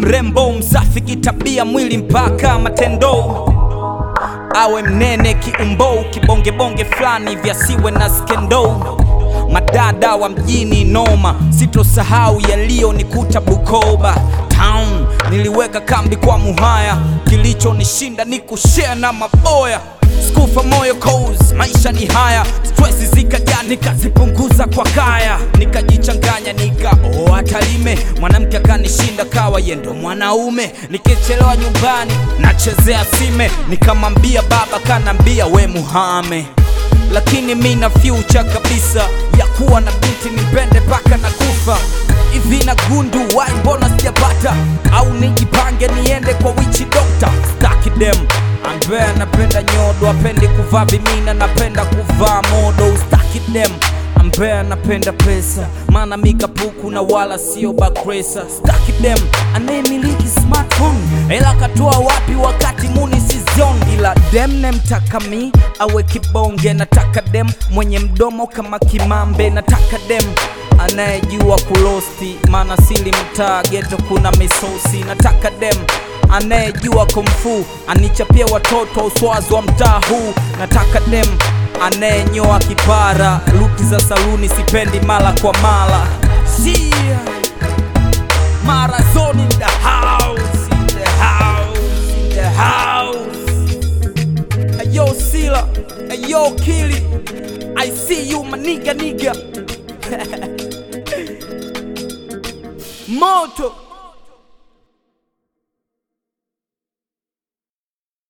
mrembo msafi kitabia mwili mpaka matendo awe mnene kiumbo kibongebonge fulani vyasiwe na skendo madada wa mjini noma sitosahau yaliyonikuta bukoba town niliweka kambi kwa muhaya kilichonishinda ni kushare na maboya skufa moyo cause maisha ni haya stress zikaja nikazipunguza kwa kaya nikajichanganya nikaoa talime mwanamke akanishinda kawa yendo mwanaume nikichelewa nyumbani nachezea sime nikamwambia baba kanambia we muhame lakini mi na future kabisa ya kuwa na binti nipende paka na kufa hivi na gundu wai mbona sijapata au nijipange niende kwa wichi dokta staki dem ambaye anapenda nyodo apendi kuvaa vimina napenda kuvaa modo staki dem ambaye anapenda pesa maana mikapuku na wala sio bakresa staki dem anayemiliki smartphone ela katoa wapi wakati muni sizion ila dem nemtaka mi awe kibonge nataka dem mwenye mdomo kama kimambe nataka dem anayejua kulosti maana sili mtaa geto kuna misosi nataka dem anayejua kumfu anichapia watoto uswazi wa mtaa huu nataka dem anayenyoa kipara luki za saluni sipendi mara kwa mara Sia. Marazon in the house, in the house, in the house. Ayo Sila, ayo Kili, I see you my nigga nigga. Moto.